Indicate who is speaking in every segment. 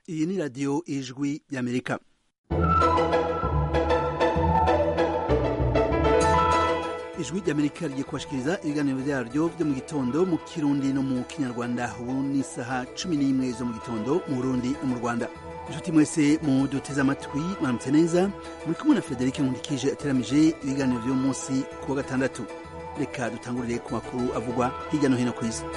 Speaker 1: iyi ni radiyo ijwi y'amerika ijwi ry'amerika rigiye kubashikiriza ibiganiro byaryo byo mu gitondo mu kirundi no mu kinyarwanda ubu ni isaha cumi n'imwe zo mu gitondo mu burundi no mu rwanda inshuti mwese muduteze amatwi mwaramutse neza muri kumwe na frederic nkundikije ateramije ibiganiro by'uyu munsi ku wa gatandatu reka dutangurire ku makuru avugwa hirya no hino ku isi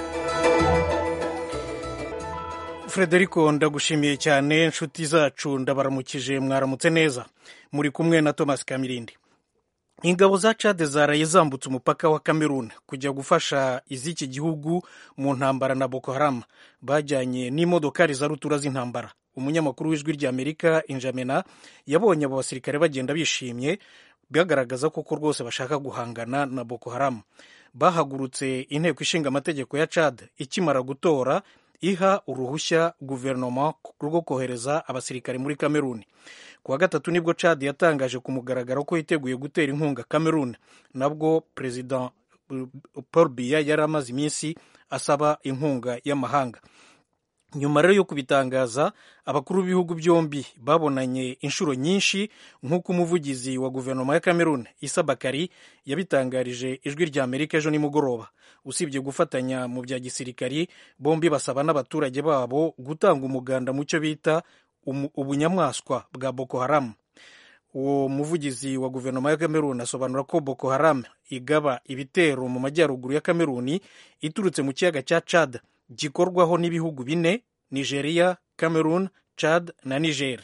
Speaker 2: frederico ndagushimiye cyane inshuti zacu ndabaramukije mwaramutse neza muri kumwe na thomas kamirindi ingabo za cade zaraye zambutse umupaka wa cameroon kujya gufasha iz'iki gihugu mu ntambara na boko haram bajyanye n'imodokari za rutura z'intambara umunyamakuru w'ijwi ry'amerika injamena yabonye abo basirikare bagenda bishimye bagaragaza koko rwose bashaka guhangana na boko haram bahagurutse inteko ishinga amategeko ya cad ikimara gutora iha uruhushya guverinoma rwo kohereza abasirikare muri cameroon ku wa gatatu nibwo cad yatangaje ku mugaragaro ko yiteguye gutera inkunga cameroon nabwo perezida paul biya yari amaze iminsi asaba inkunga y'amahanga nyuma rero yo kubitangaza abakuru b'ibihugu byombi babonanye inshuro nyinshi nk'uko umuvugizi wa guverinoma ya cameroon isa bakari yabitangarije ijwi rya amerika ejo nimugoroba usibye gufatanya mu bya gisirikari bombi basaba n'abaturage babo gutanga umuganda mu cyo bita ubunyamaswa bwa boko haram uwo muvugizi wa guverinoma ya cameroon asobanura ko boko haram igaba ibitero mu majyaruguru ya cameroon iturutse mu kiyaga cya chad gikorwaho n'ibihugu bine nigeria cameroon chad na niger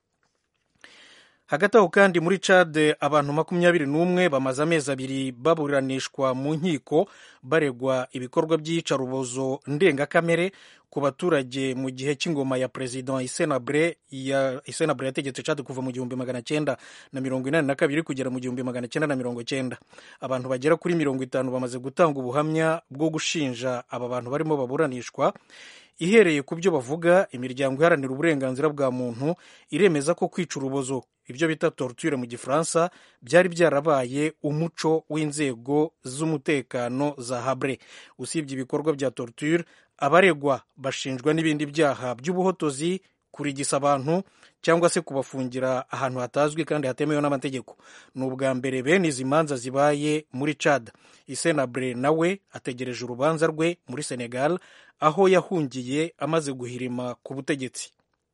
Speaker 2: hagati aho kandi muri chad abantu makumyabiri n'umwe bamaze amezi abiri baburanishwa mu nkiko baregwa ibikorwa by'iyicarubozo ndengakamere ku baturage mu gihe cy'ingoma ya perezida isenabre ya isenabre yategetse chad kuva mu gihumbi magana cyenda na mirongo inani na kabiri kugera mu gihumbi magana cyenda na mirongo cyenda abantu bagera kuri mirongo itanu bamaze gutanga ubuhamya bwo gushinja aba bantu barimo baburanishwa ihereye ku byo bavuga imiryango iharanira uburenganzira bwa muntu iremeza ko kwica urubozo ibyo bita torture mu gifaransa byari byarabaye umuco w'inzego z'umutekano za habre usibye ibikorwa bya torture abaregwa bashinjwa n'ibindi byaha by'ubuhotozi kurigisa abantu cyangwa se kubafungira ahantu hatazwi kandi hatemewe n'amategeko ni ubwa mbere bene izi manza zibaye muri cad isenabre nawe ategereje urubanza rwe muri senegal aho yahungiye amaze guhirima ku butegetsi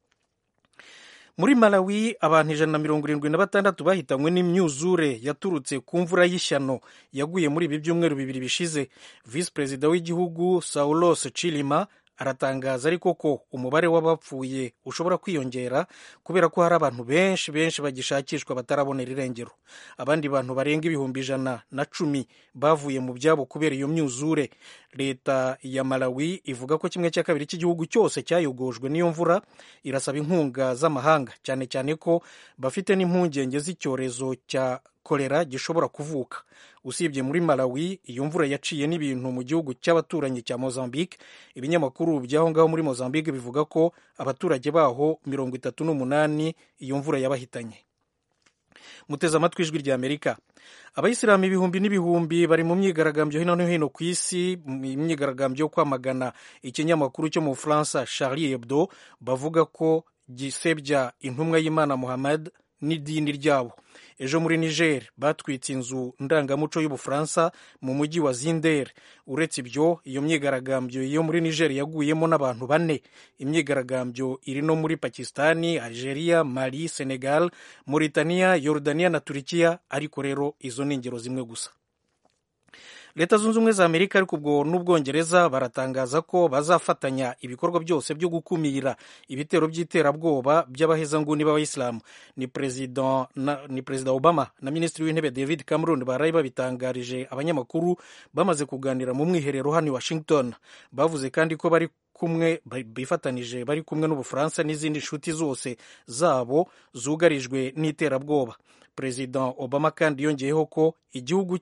Speaker 2: muri malawi abantu ijana na mirongo irindwi na batandatu bahitanywe n'imyuzure yaturutse ku mvura y'ishyano yaguye muri ibi byumweru bibiri bishize visi perezida w'igihugu saulos chilima aratangaza ariko ko umubare w'abapfuye ushobora kwiyongera kubera ko hari abantu benshi benshi bagishakishwa batarabonera irengero abandi bantu barenga ibihumbi ijana na cumi bavuye mu byabo kubera iyo myuzure leta ya malawi ivuga ko kimwe cya kabiri cy'igihugu cyose cyayogojwe n'iyo mvura irasaba inkunga z'amahanga cyane cyane ko bafite n'impungenge z'icyorezo cya kolera gishobora kuvuka usibye muri malawi iyo mvura yaciye n'ibintu mu gihugu cy'abaturanyi cya mozambique ibinyamakuru by'aho ngaho muri mozambique bivuga ko abaturage baho mirongo itatu n'umunani iyo mvura yabahitanye muteze amatwi ijwi rya amerika abayisilamu ibihumbi n'ibihumbi bari mu myigaragambyo hino no hino ku isi imyigaragambyo yo kwamagana ikinyamakuru cyo mu bufaransa charlie hebdo bavuga ko gisebya intumwa y'imana muhammad n'idini ryabo ejo muri niger batwitse inzu ndangamuco y'ubufaransa mu mujyi wa zinder uretse ibyo iyo myigaragambyo yo muri niger yaguyemo n'abantu bane imyigaragambyo iri no muri pakistani algeria mali senegal mauritania yorodania na turikiya ariko rero izo ni ingero zimwe gusa leta zunze ubumwe za amerika ariko ubwo n'ubwongereza baratangaza ko bazafatanya ibikorwa byose byo gukumira ibitero by'iterabwoba by'abahezanguni b'abayisilamu ni perezida ni perezida obama na minisitiri w'intebe david cameron baraye babitangarije abanyamakuru bamaze kuganira mu mwiherero hano i washington bavuze kandi ko bari kumwe bifatanije bari kumwe n'ubufaransa n'izindi nshuti zose zabo zugarijwe n'iterabwoba perezida obama kandi yongeyeho ko igihugu cye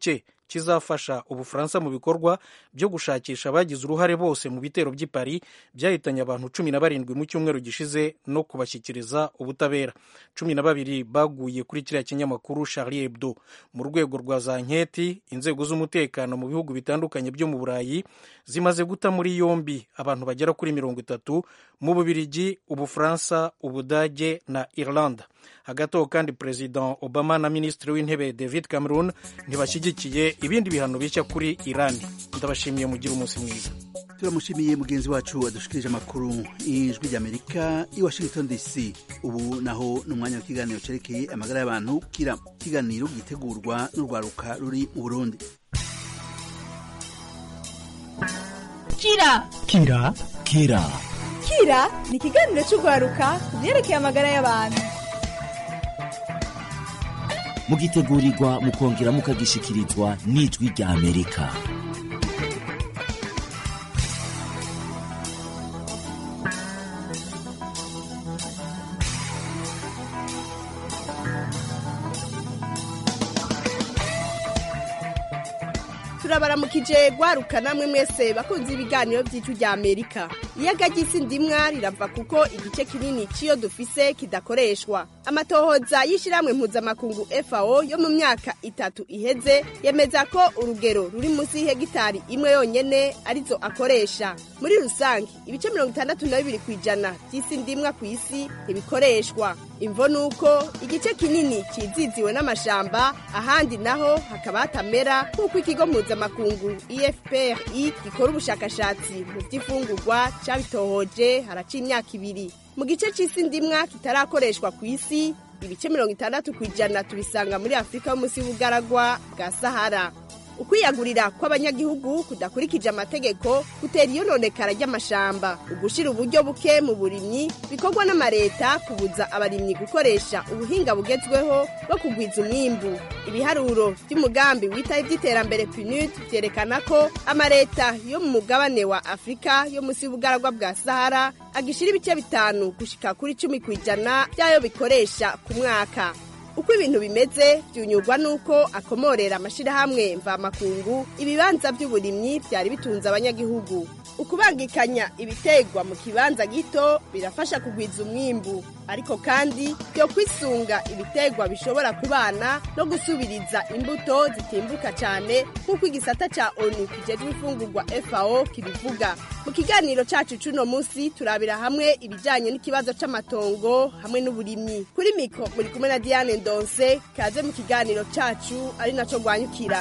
Speaker 2: kizafasha ubufaransa mu bikorwa byo gushakisha abagize uruhare bose mu bitero by'i paris byahitanye abantu cumi na barindwi mu cyumweru gishize no kubashyikiriza ubutabera cumi na babiri baguye kuri kiriya kinyamakuru charlie hebdo mu rwego rwa za nketi inzego z'umutekano mu bihugu bitandukanye byo mu burayi zimaze guta muri yombi abantu bagera kuri mirongo itatu mu bubirigi ubufaransa ubudage na irlanda hagati aho kandi perezida obama na minisitiri w'intebe david cameron ntibashyigikiye ibindi bihano bishya kuri irani ndabashimiye mugire umunsi mwiza
Speaker 1: turamushimiye mugenzi wacu wadushikirije amakuru y'ijwi ry'amerika i washington dc ubu naho ni umwanya w'ikiganiro cyerekeye amagara y'abantu kira ikiganiro gitegurwa n'urwaruka ruri mu burundi
Speaker 3: kira
Speaker 4: kira kira
Speaker 3: kira ni ikiganiro cy'urwaruka ku byerekeye amagara y'abantu
Speaker 4: mugitegurirwa mukongera mukagishikirizwa n'ijwi rya amerika
Speaker 5: turabaramukije gwaruka namwe mwese bakunze ibiganiro by'icyo rya amerika iyaga ry'isi ndimwa rirava kuko igice kinini cy'iyo dufise kidakoreshwa amatohoza y'ishyirahamwe mpuzamakungu fao yo mu myaka itatu iheze yemeza ko urugero ruri munsi y'ihegitari imwe yonyene arizo akoresha muri rusange ibice mirongo itandatu na bibiri ku ijana by'isi ndimwa ku isi ntibikoreshwa imvo ni uko igice kinini kiziziwe n'amashamba ahandi naho hakaba hatamera nk'uko ikigo mpuzamakungu efpri gikora ubushakashatsi mu by'ifungurwa cyabitohoje haraca imyaka ibiri mu gice cy'isi ndimwa kitarakoreshwa ku isi ibice mirongo itandatu ku ijana tubisanga muri afurika yo munsi y'ubugaragwa bwa sahara ukwiyagurira kw'abanyagihugu kudakurikije amategeko gutera iyononekara ry'amashamba ugushira uburyo buke mu burimyi bikorwa n'amareta kubuza abarimyi gukoresha ubuhinga bugezweho bwo kugwiza umwimbu ibiharuro by'umugambi witaye iby'iterambere pnud byerekana ko amareta yo mu mugabane wa afurika yo munsi y'ubugaragwa bwa sahara agishira ibice bitanu gushika kuri cumi ku ijana by'ayo bikoresha ku mwaka uko ibintu bimeze byunyurwa n'uko akomorera amashyirahamwe mvamakungu ibibanza by'uburimyi byari bitunze abanyagihugu ukubangikanya ibitegwa mu kibanza gito birafasha kugwiza umwimbu ariko kandi byo kwisunga ibitegwa bishobora kubana no gusubiriza imbuto zitimbuka cyane nk'uko igisata cya onu kijejwe imfungurwa fao kibivuga mu kiganiro cyacu cy'uno munsi turabira hamwe ibijyanye n'ikibazo cy'amatongo hamwe n'uburimyi kuri miko muri kumwe na diane ndonse kaze mu kiganiro cyacu ari nacyo rwanyukira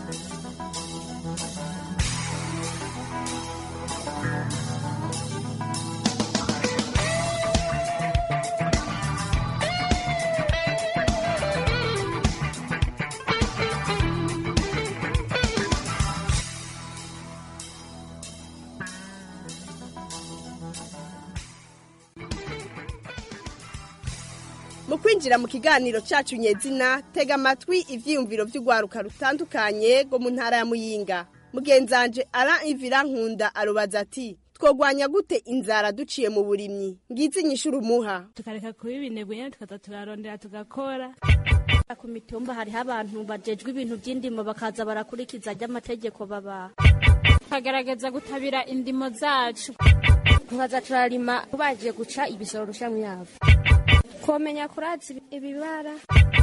Speaker 5: mu kwinjira mu kiganiro cyacu nyezina tega amatwi ibyiyumviro by'urwaruka rutandukanye rwo mu ntara ya muyinga mugenzanje ara ivira nkunda arubaza ati twogwanya gute inzara duciye mu burimyi ngizi inyishura umuha
Speaker 6: tukareka kuba ibinebwe nyine tukaza turarondera tugakora ku mitumba hariho abantu bajejwe ibintu by'indimo bakaza barakurikiza ry'amategeko babaha tukagaragaza gutabira indimo zacu
Speaker 7: tukaza turarima tubaje guca ibisoro rushamwe yabo komenya kuratsa ibibara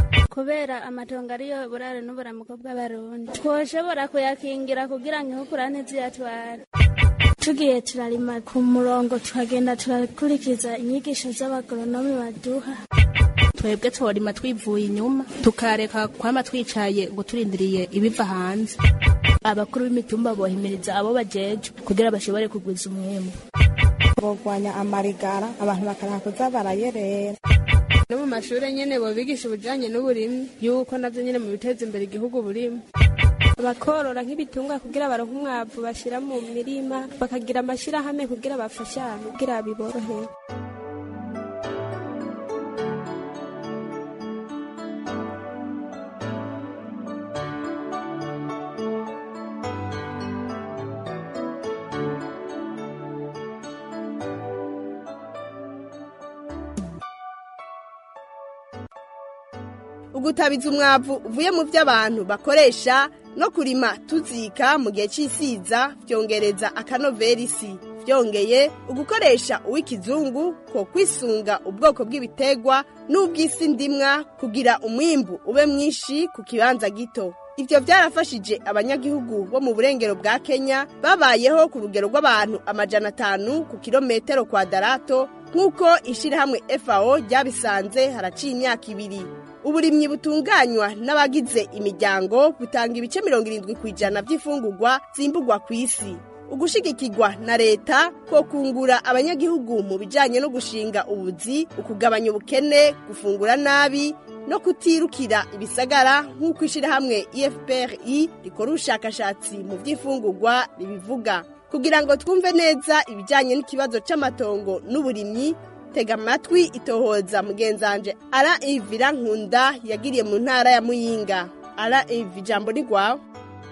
Speaker 7: kubera amatongo ariyo burare n'uburamuko bw'abarundi twoshobora kuyakingira kugira ngo inkukura ntiziyatware tugiye turarima ku murongo tukagenda turakurikiza inyigisho z'abagoronomi baduha
Speaker 8: twebwe tworima twivuye inyuma tukareka kwama twicaye ngo turindiriye ibiva hanze
Speaker 6: abakuru b'imitumba bohimiriza abo bajejwe kugira bashobore kugwiza umwimbu
Speaker 9: bogwanya amarigara abantu bakaraha kuza barayerera
Speaker 10: no mu mashuri nyene bobigisha ubujanye n'uburimyi yuko navyo nyene mu biteza imbere igihugu burimo
Speaker 11: bakorora nk'ibitungwa kugira baronke umwavu bashira mu mirima bakagira amashirahamwe kugira bafashanye kugira biborohere
Speaker 5: ugutabiza umwavu uvuye mu byo abantu bakoresha no kurima tuzika mu gihe cy'isiza byongereza akanovera isi byongeye ugukoresha uw'ikizungu ko kwisunga ubwoko bw'ibitegwa n'ubw'isi ndimwa kugira umwimbu ube mwinshi ku kibanza gito ibyo byarafashije abanyagihugu bo mu burengero bwa kenya babayeho ku rugero rw'abantu amajana atanu ku kilometero kwadarato nk'uko ishyirahamwe fao ryabisanze haraciye imyaka ibiri uburimyi butunganywa n'abagize imiryango butanga ibice mirongo irindwi ku ijana by'imfungurwa zimbugwa ku isi ugushigikirwa na leta ko kungura abanyagihugu mu bijyanye no gushinga ubuzi ukugabanya ubukene gufungura nabi no kutirukira ibisagara nk'uko ishyirahamwe efuperi rikora ubushakashatsi mu by'imfungurwa ribivuga kugira ngo twumve neza ibijyanye n'ikibazo cy'amatongo n'uburimyi tega amatwi itohoza mugenzanje ara ivira nkunda yagiriye mu ntara ya muyinga ara ivi ijambo ni rwawe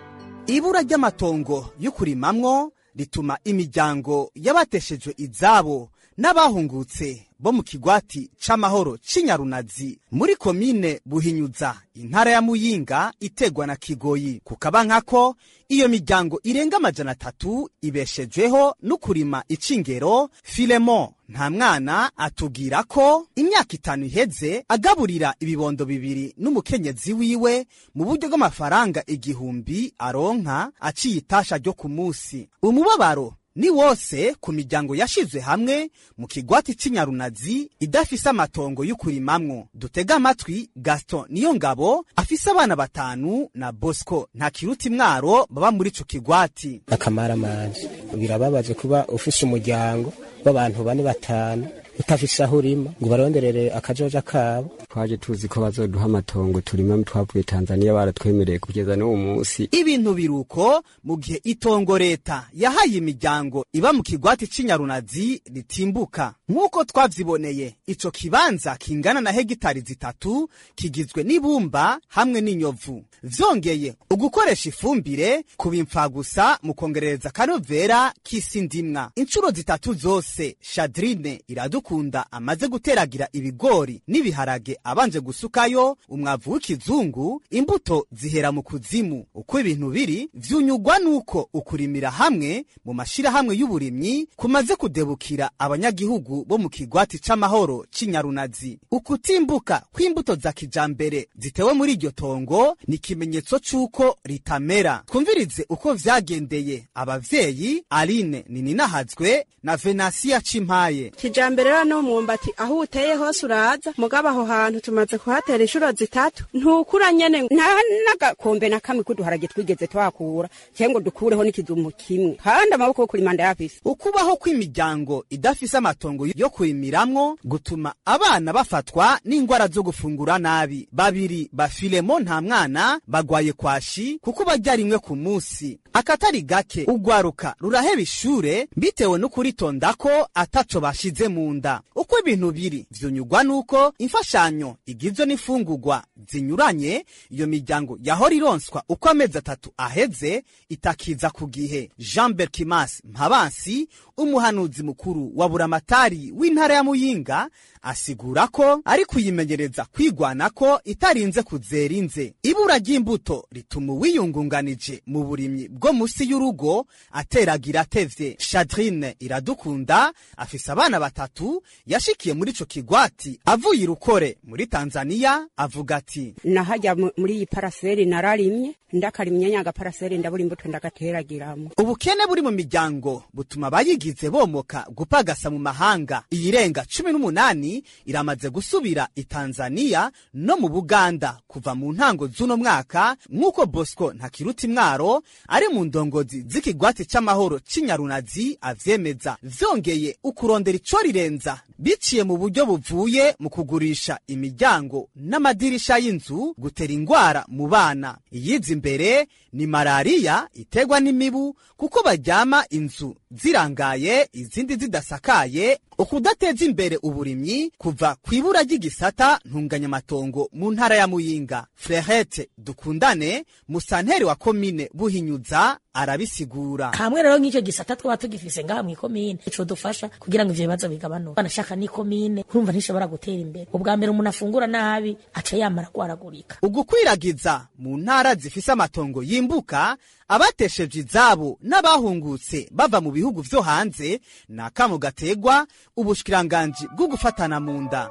Speaker 12: ibura ry'amatongo yo kurimamwo rituma imiryango y'abateshejwe izabo n'abahungutse bo mu kigwati c'amahoro c'inyarunazi muri komine buhinyuza intara ya muyinga itegwa na kigoyi kukaba nkako iyo miryango irenga amajana atatu ibeshejweho n'ukurima icingero filemo nta mwana atubwira ko imyaka itanu iheze agaburira ibibondo bibiri n'umukenyezi wiwe mu buryo bw'amafaranga igihumbi aronka aciye itasha ryo ku munsi umubabaro ni wose ku miryango yashizwe hamwe mu kigwati c'inyarunazi idafise amatongo y'ukurimamwo dutega amatwi gaston niyo ngabo afise abana batanu na bosco nta kiruta imwaro baba muri ico kigwati
Speaker 13: akamaramazi birababaje kuba ufise umuryango w'abantu bane batanu utafise aho urima ngo baronderere akajoja kabo
Speaker 14: twaje tuzi ko bazoduha amatongo turima twavuye tanzaniya baratwemereye kugeza n'uwo munsi
Speaker 12: ibintu biruko mu gihe itongo leta yahaye imiryango iba mu kigwati c'inyarunazi ritimbuka nk'uko twavyiboneye ico kibanza kingana na hegitari zitatu kigizwe n'ibumba hamwe n'inyovu vyongeye ugukoresha ifumbire kubimfa gusa mu kongerereza akanovera k'isi ndimwa inshuro zitatu zose shadrine iradukunda amaze guteragira ibigori n'ibiharage abanje gusukayo umwavu w'ikizungu imbuto zihera mu kuzimu uko ibintu biri vyunyugwa nuko ukurimira hamwe mu mashirahamwe y'uburimyi kumaze kudebukira abanyagihugu bo mu kigwati c'amahoro c'inyarunazi ukutimbuka kw'imbuto za kijambere zitewe muri iryo tongo ni ikimenyetso c'uko ritamera twumvirize uko vyagendeye abavyeyi aline nininahazwe na venasiya cimpaye
Speaker 9: kijambere rero no mwumbati aho uteye hose uraza mugabo aho hantu tumaze kuhatera inshuro zitatu ntukura nyene nta n'agakombe na kamwe k'uduharage twigeze twakura cyangwa dukureho n'ikidumu kimwe kandi amaboko yo kurima ndayafise
Speaker 12: ukubaho kw'imiryango idafise amatongo yo kurimiramwo gutuma abana bafatwa n'ingwara zo gufungura nabi babiri bafilemo nta mwana bagwaye kwashi kuko barya rimwe ku munsi akatari gake ugwaruka ruraheba ishure bitewe no kuritonda ko ataco bashize mu nda uko ibintu biri vyunyugwa nuko imfashanyo igizwe n'imfungurwa zinyuranye iyo miryango yahora ironswa uko amezi atatu aheze itakiza ku gihe jean berkimas mpabansi umuhanuzi mukuru wa buramatari w'intara ya muyinga asigura ko ari kuyimenyereza kwigwana ko itarinze kuzera inze ibura ry'imbuto rituma uwiyungunganije mu burimyi bwo musi y'urugo ateragira atevye shadrine iradukunda afise abana batatu yashikiye muri ico kigwati avuye irukore muri tanzaniya avuga ati
Speaker 9: nahajya muri iyi paraseri nararimye ndakarimye nyaga paraseri ndabura imbuto ndagateragiramo
Speaker 12: ubukene buri mu miryango butuma abayigize bomoka gupagasa mu mahanga iyirenga cumi n'umunani iramaze gusubira i tanzaniya no mu buganda kuva mu ntango z'uno mwaka nk'uko bosco ntakiruta imwaro ari mu ndongozi z'ikigwati c'amahoro c'inyarunazi avyemeza vyongeye ukurondera ico rirenza biciye mu buryo buvuye mu kugurisha imiryango n'amadirisha y'inzu gutera ingwara mu bana iyiza imbere ni malariya iterwa n'imibu kuko baryama inzu zirangaye izindi zidasakaye ukudateza imbere uburimyi kuva ku ibura ry'igisata ntunganyamatongo mu ntara ya muyinga frehete dukundane musanteri wa komine buhinyuza arabisigura
Speaker 15: hamwe rero nk'icyo gisata twaba tugifise ngaha mw'ikomine ico dufasha kugira ngo ivyo bibazo bigabanuke banashaka n'ikomine urumva ntishobora gutera imbere ubwa mbere umuntu afungura nabi aca yamara kwaragurika
Speaker 12: ugukwiragiza mu ntara zifise amatongo yimbuka abateshejwe izabo n'abahungutse bava mu bihugu vyo hanze ni akamo gategwa ubushikiranganji bwo gufatana mu nda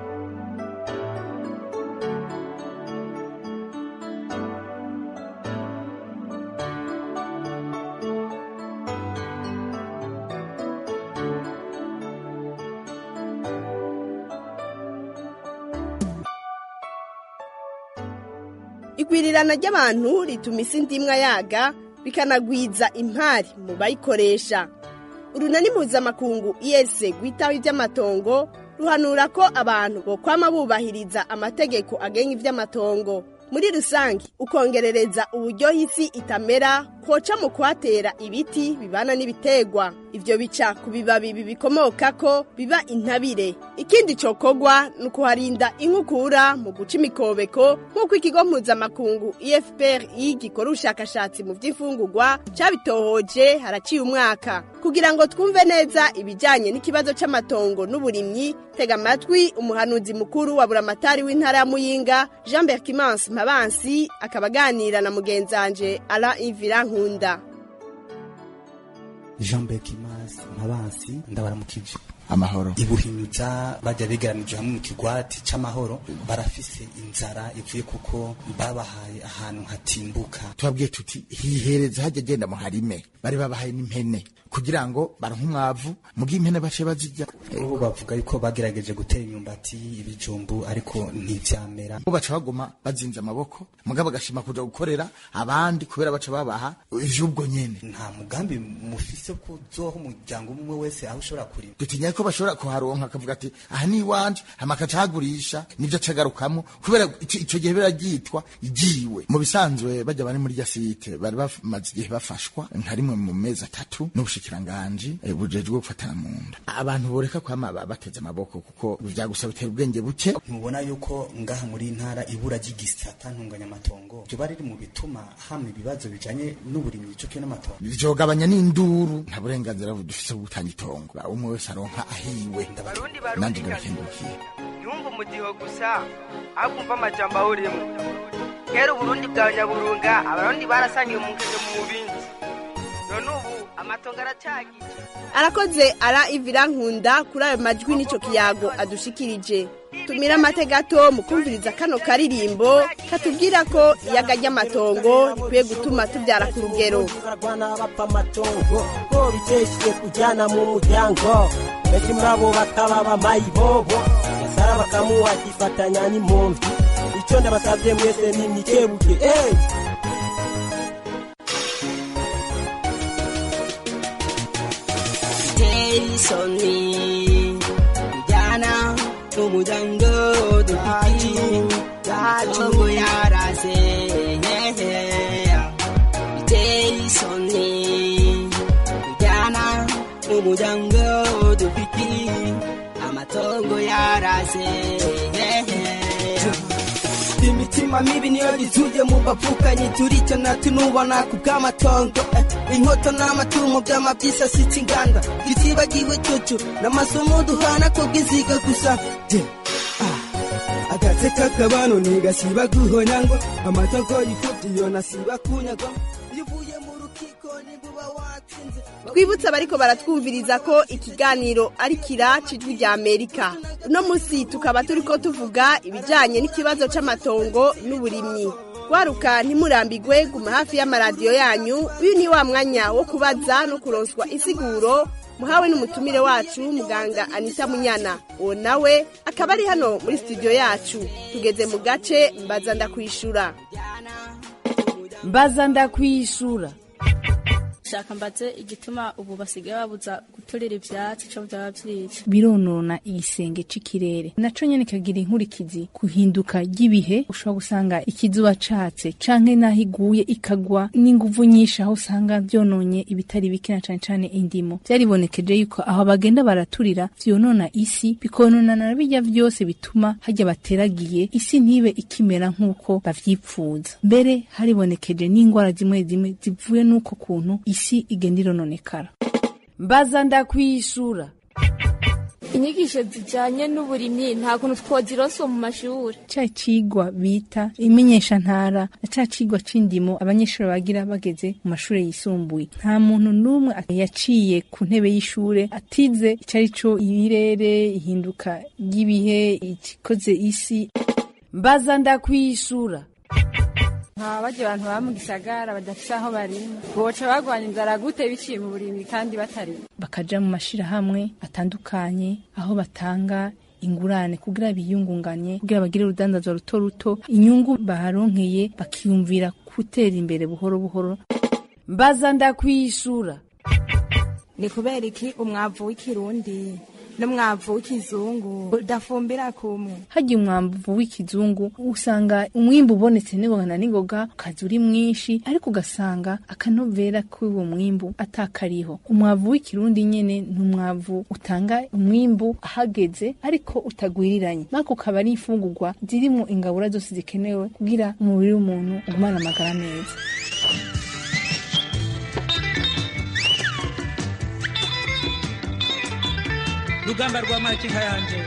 Speaker 5: igwirirana ry'abantu rituma isi ndimwa yaga bikanagwiza impari mu bayikoresha urunani mpuzamakungu iyese rwitaho iby'amatongo ruhanura ko abantu bokwama bubahiriza amategeko agenga iby'amatongo muri rusange ukongerereza uburyohe isi itamera koca mu kuhatera ibiti bibana n'ibitegwa ivyo bica ku bibabi bibikomokako biba intabire ikindi cokogwa ni ukuharinda inkukura mu guca imikobeko nk'uko ikigo mpuzamakungu efpri gikora ubushakashatsi mu vy'imfungurwa cabitohoje haraciye umwaka kugira ngo twumve neza ibijanye n'ikibazo c'amatongo n'uburimyi tega amatwi umuhanuzi mukuru wa buramatari w'intara ya muyinga jean berkimansi mpabansi akaba aganira na mugenzanje ala ivira nkunda
Speaker 16: jean berkimansi mpabansi ndabaramukije
Speaker 17: amahoro
Speaker 16: ibuhinyuza bajya begeranije hamwe mu kigwati c'amahoro barafise inzara ivuye kuko babahaye ahantu hatimbuka
Speaker 17: tubabwiye tuti hihereza hajya agenda mu harime bari babahaye n'impene kugira ngo baronke umwavu mugihe impene bace bazirya
Speaker 16: ubu bavuga yuko bagerageje gutera imyumbati ibijumbu ariko ntivyamera
Speaker 17: bo baca bagoma bazinze amaboko mugabo bagashima kuja gukorera abandi kubera baca babaha ivy'ubwo nyene
Speaker 16: nta mugambi mufise ko uzoha umuryango umwe wese aho ushobora kurima
Speaker 17: dutinya ko bashobora kuharonka akavuga ati aha ni iwanje hama akaca ahagurisha nivyo acagarukamwo kubera ico ico gihe biraryitwa igiwe mu bisanzwe bajya bari muri rya site bari bamaze igihe bafashwa nka rimwe mu mezi atatu n'ubushikiranganji eh, bujejwe gufatana mu nda abantu boreka kwama ba- bateze amaboko kuko vyagusaba bitera ubwenge buke
Speaker 16: ntubona yuko ngaha muri ntara ibura ry'igisata ntunganyamatongo ryoba riri mu bituma hamwe ibibazo bijanye n'uburimyi ico kiyo n'amatongo
Speaker 17: vyogabanya n'induru nta burenganzira dufise bwo gutanga itongo umwe wese aronka ahiwe nanje ndabakengurukiye
Speaker 18: yumva umudiho gusa akumva amajambo awurimo kera uburundi bwa nyaburunga abarundi barasangiye umukenge mu mubindi none ubu amatongo aracagije
Speaker 5: arakoze ara ivira nkunda kuri ayo majwi n'ico kiyago adushikirije tumira amate gato mu kumviriza kano karirimbo katubwira ko iyaga ry'amatongo rikwiye gutuma tubyara ku rugero
Speaker 19: barwana bapfa amatongo ko biteshiye kujyana mu muryango benshi muri abo bakaba bamayibobo yasara bakamuha akifatanya n'impunzi icyo ndabasabye mwese ni mwikebuke eh!
Speaker 20: biteye isoni kujyana n'umuryango dufite amatongo yarase biteye isoni kujyana n'umuryango dufite amatongo yarase
Speaker 18: imitima mibi niyo yizuje mu bavukanye turica na tunubona ku bw'amatongo eh, inkoto n'amatungo by'amabyisasitse inganda gitibagiwe cucu n'amasomo duhana ko bwiziga gusa Je, ah, agatse k'akabano ntigasiba guhonya ngo amatongo yifubye iyo nasiba kunyagwa iyo uvuye mu rukiko nimbuba watsinze
Speaker 5: twibutse abariko baratwumviriza ko ikiganiro ari kira cijwi rya amerika uno musi tukaba turiko tuvuga ibijanye n'ikibazo c'amatongo n'uburimyi waruka ntimurambigwe guma hafi y'amaradiyo yanyu uyu ni wa mwanya wo kubaza no kuronswa isiguro muhawe n'umutumire wacu muganga anita munyana uwo nawe akaba ari hano muri studio yacu tugeze mu gace mbaza ndakwishura
Speaker 21: mbaza ndakwishura
Speaker 8: shaka mbaze igituma ubu basigaye babuza guturira ivyatsi ico vyaba vyica
Speaker 21: bironona igisenge c'ikirere naco nyene kagira inkurikizi kuhinduka ry'ibihe ushobora gusanga ikizuba catse canke naho iguye ikagwa n'inguvu nyinshi aho usanga vyononye ibitari bike na cane cane indimo vyaribonekeje yuko aho bagenda baraturira vyonona isi bikonona na birya vyose bituma harya bateragiye isi ntibe ikimera nk'uko bavyipfuza mbere haribonekeje n'ingwara zimwe zimwe zivuye n'uko kuntu isi igenda irononekara
Speaker 22: mbaza ndakwishura
Speaker 11: inyigisho zijanye n'uburimyi nta kuntu twozironsa mu mashuri
Speaker 21: ca cigwa bita imenyeshantara na ca cigwa c'indimo abanyeshuri bagira bageze mu mashure yisumbuye nta muntu n'umwe yaciye ku ntebe y'ishure atize ico ari co ibirere ihinduka ry'ibihe ikikoze isi
Speaker 22: mbaza ndakwishura
Speaker 23: nka barya abantu baba mu gisagara badafise aho barima boca bagwanya inzara gute biciye mu burimyi kandi batarima
Speaker 21: bakaja mu mashirahamwe atandukanye aho batanga ingurane kugira biyungunganye kugira bagire urudandazwa ruto ruto inyungu baharonkeye bakiyumvira gutera imbere buhoro buhoro
Speaker 22: mbaza ndakwishura
Speaker 3: ni kubera iki umwavu w'ikirundi n'umwavu w'ikizungu udafumbira kumwe
Speaker 21: harya umwavu w'ikizungu usanga umwimbu ubonetse n'ingoga na n'ingoga ukaza uri mwinshi ariko ugasanga akanovera k'uwo mwimbu atakariho umwavu w'ikirundi nyene ni umwavu utanga umwimbu ahageze ariko utagwiriranye nako ukaba ari imfungurwa zirimo ingabura zose zikenewe kugira umubiri w'umuntu ugumane amagara meza
Speaker 24: rugamba rwa makinka yanje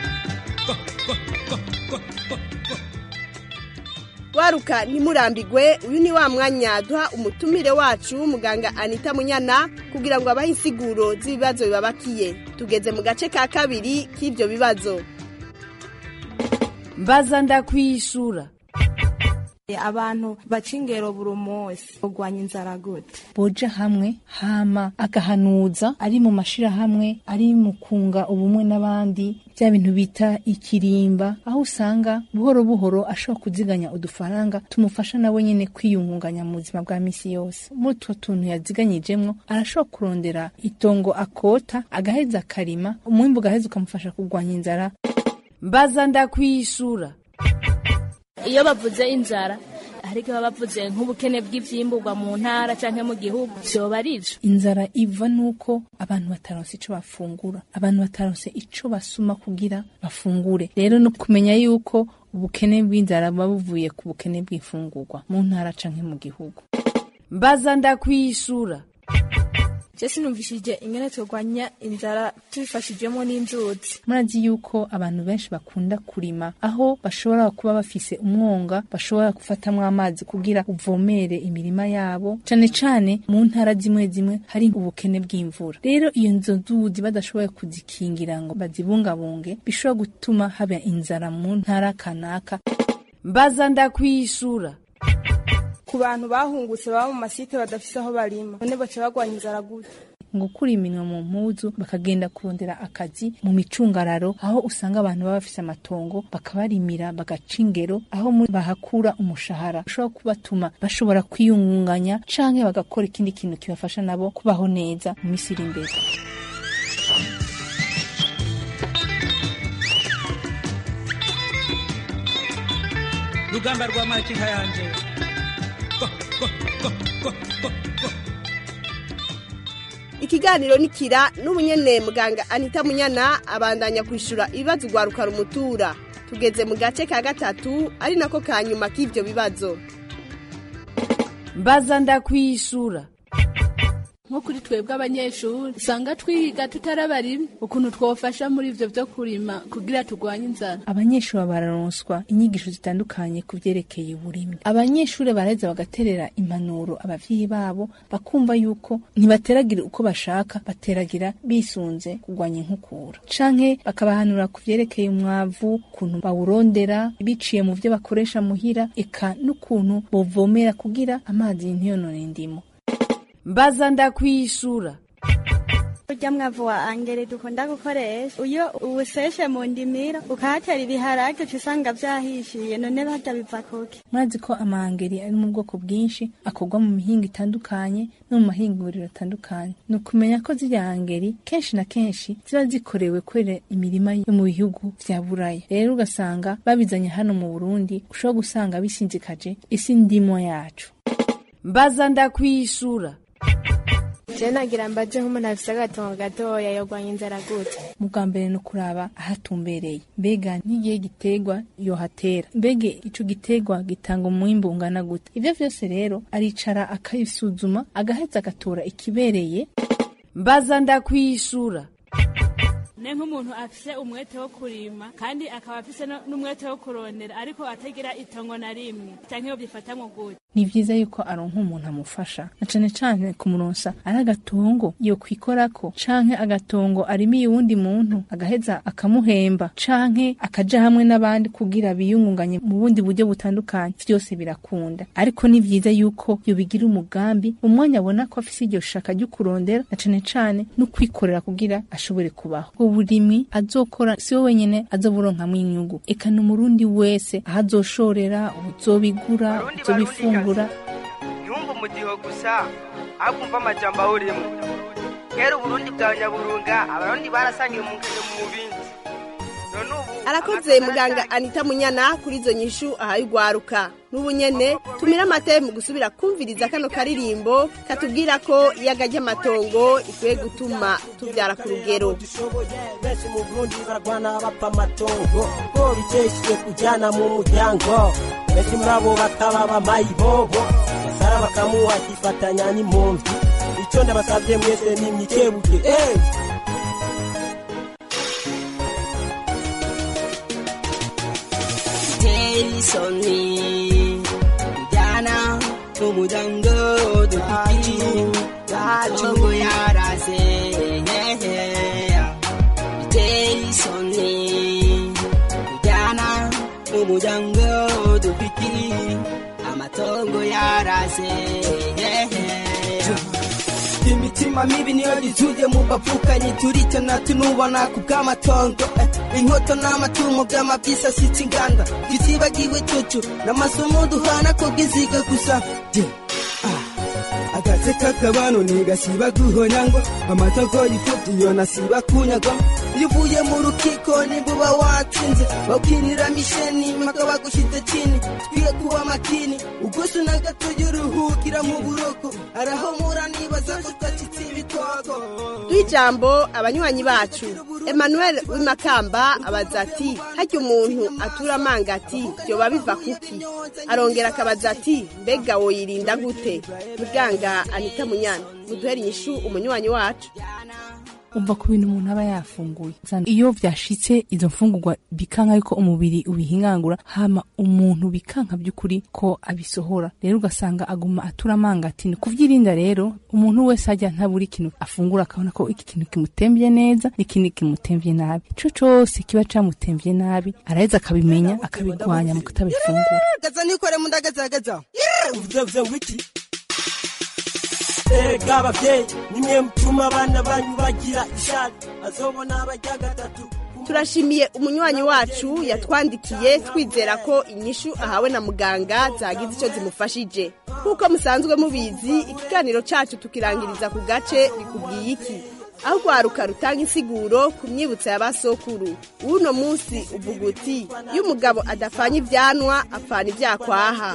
Speaker 5: waruka ntimurambigwe uyu ni wa mwanya duha umutumire wacu w'umuganga anita munyana kugira ngo abahe insiguro z'ibibazo bibabakiye tugeze mu gace ka kabiri k'ibyo bibazo
Speaker 22: mbaza ndakwishura
Speaker 3: abantu baca ingero buri munsi kurwanya inzara gute
Speaker 21: boja hamwe hama agahanuza ari mu mashirahamwe ari mu kunga ubumwe n'abandi bya bintu bita ikirimba aho usanga buhoro buhoro ashobora kuziganya udufaranga tumufasha nawe nyene kwiyungunganya mu buzima bwa misi yose muri utwo tuntu yaziganyijemwo arashobora kurondera itongo akota agaheza akarima umwimbu ugaheza ukamufasha kurwanya inzara
Speaker 22: mbaza ndakwishura
Speaker 8: iyo bavuze inzara ariko baba bavuze nk'ubukene bw'ivyimburwa mu ntara canke mu gihugu vyoba ari ivyo
Speaker 21: inzara iva nuko abantu bataronse ico bafungura abantu bataronse ico basuma kugira bafungure rero no kumenya yuko ubukene bw'inzara buba buvuye ku bukene bw'imfungurwa mu ntara canke mu gihugu
Speaker 22: mbaza ndakwishura
Speaker 11: je sinumvishije ingene turwanya inzara tubifashijwemo n'inzuzi
Speaker 21: murazi yuko abantu benshi bakunda kurima aho bashobora kuba bafise umwonga bashobora gufatamwo amazi kugira uvomere imirima yabo cane cane mu ntara zimwe zimwe hari ubukene bw'imvura rero iyo nzo nzuzi badashoboye kuzikingira ngo bazibungabunge bishobora gutuma haba inzara mu ntara kanaka
Speaker 22: mbaza ndakwishura
Speaker 11: ku bantu bahungutse baba mu masite badafise aho barima none baca bagwanya inzara gute
Speaker 21: ngo gukura iminwa mu mpuzu bakagenda kurondera akazi mu micungararo aho usanga abantu baba bafise amatongo bakabarimira bagaca ingero aho bahakura umushahara ushobora kubatuma bashobora kwiyungunganya canke bagakora ikindi kintu kibafasha nabo kubaho neza mu misi iri imbere
Speaker 24: rugamba rwa makinka yanje
Speaker 5: ikiganiro nikira n'ubunyene muganga anita munyana abandanya kwishura ibibazo ugwaruka rumutura tugeze mu gace ka gatatu ari nako ka nyuma k'ivyo bibazo
Speaker 22: mbaza ndakwishura
Speaker 8: nko kuri twebwe abanyeshuri usanga twiga tutarabarima ukuntu twofasha muri ivyo vyo kurima kugira turwanye inzara
Speaker 21: abanyeshuri bararonswa inyigisho zitandukanye ku vyerekeye uburimyi abanyeshuri baraheza bagaterera impanuro abavyeyi babo bakumva yuko ntibateragira uko bashaka bateragira bisunze kurwanya inkukura canke bakabahanura ku vyerekeye umwavu ukuntu bawurondera biciye mu vyo bakoresha muhira eka n'ukuntu bovomera kugira amazi ntiyonone indimo
Speaker 22: mbaza ndakwishura
Speaker 1: urya mwavu wa angere dukunda gukoresha iyo uwuseshe mu ndimiro ukahatera ibiharage uca usanga vyahishiye none barya biva kuki
Speaker 21: murazi ko amahangeri ari mu bwoko bwinshi akorwa mu mihingo itandukanye no mu mahinguriro atandukanye ni ukumenya ko ziriya hangeri kenshi na kenshi ziba zikorewe kwera imirima yo mu bihugu vya buraya rero ugasanga babizanye hano mu burundi ushobora gusanga bisinzikaje isi ndimo yacu
Speaker 22: mbaza ndakwishura
Speaker 11: je nagira mbaje nk'umuntu afise agatongo gatoya yogwanya inzara gute
Speaker 21: mu bwa mbere ni ukuraba ahatumbereye mbega n'igihe giterwa yohatera mbega ico giterwa gitanga umwimbu ungana gute ivyo vyose rero aricara akabisuzuma agaheza agatora ikibereye
Speaker 22: mbaza ndakwishura
Speaker 6: ne nk'umuntu afise umwete wo kurima kandi akaba afise no- n'umwete wo kurondera ariko atagira itongo na rimwe canke yo byifatamwo gute
Speaker 21: ni vyiza yuko aronka umuntu amufasha na cane cane kumuronsa ari agatongo yo kwikorako canke agatongo arimiye uwundi muntu agaheza akamuhemba canke akaja hamwe n'abandi kugira biyungunganye mu bundi buryo butandukanye vyose birakunda ariko ni vyiza yuko yobigira umugambi umwanya abona ko afise iryo shaka ryo kurondera na cane cane no kwikorera kugira ashobore kubaho uburimwi azokora si we wenyene azoburonkamwo inyungu eka n'umurundi wese aho azoshorera uzobigura uzobifungura
Speaker 2: ntiwumve umudiho gusa ahubwo umva amajambo awurimo kera uburundi bwa nyaburunga abarundi barasangiye umukino mu bindi none ubu
Speaker 5: arakoze muganga anita munyana kuri izo nyishu ahaye ugwaruka n'ubu nyene tumira amate mu gusubira kumviriza kano karirimbo katubwira ko iyaga ry'amatongo ikwiye gutuma tubyara ku rugero
Speaker 19: benshi mu burundi barwana bapfa amatongo ko bikeshiye kujyana mu muryango benshi muri abo bakaba bamayibobo gasara bakamuha akifatanya n'impunzi icyo ndabasabye mwese ni mwikebuke eh!
Speaker 20: Jason Jana Umujanga Dukiki Chungu yarase Jason Jana Umujanga Dukiki Amatongo yarase
Speaker 18: imitima mibi niyo yuzuje mu bapfukanyi turicana tunubona ku bw'amatongo eh, inkoto n'amatungo by'amabisa sitsa inganda tutibagiwe cucu n'amasomo duhana ko bw'iziga gusa je ah, agatse k'akabano ntigasiba guhonya ngo amatongo y'imfubyi yo nasiba kunyagwa iyo uvuye mu rukiko nimbuba watsinze bakwinira misheni mpaka bagushyize chini twiye kuba makini ugusu na gato y'uruhukira mu buroko arahomura nibaza ko twacitse ibitoko
Speaker 5: tw'ijambo abanywanyi bacu emmanuel w'imakamba abaza ati harya umuntu atura amanga ati byoba biva kuki arongera akabaza ati mbega woyirinda gute muganga anita munyana muduhere inyishu umunywanyi wacu
Speaker 21: umva ku bintu umuntu aba yafunguye Usanga iyo vyashitse izo mfungurwa bikanka yuko umubiri ubihingangura hama umuntu bikanka by'ukuri ko abisohora rero ugasanga aguma atura amanga ati ni kuvyirinda rero umuntu wese ajya ntabura ikintu afungura akabona ko iki kintu kimutemvye neza n'ikindi kimutemvye nabi ico cose kiba camutemvye nabi araheza akabimenya akabigwanya mu kutabifungura
Speaker 18: gaza nikore mundagazagaza
Speaker 19: uvuze uvuze ngo iki erega abavyeyi nimwe mutuma abana banyu bagira ishari azobona abajya gatatu
Speaker 5: turashimiye umunywanyi wacu yatwandikiye twizera ko inyishu ahawe na muganga zagize icyo zimufashije nk'uko musanzwe mubizi ikiganiro cyacu tukirangiriza ku gace bikubwiye iki aho urwaruka rutanga insiguro ku myibutso ya basokuru w'uno munsi uvuga uti iyo umugabo adapfanye ibyanwa apfana ibyakwaha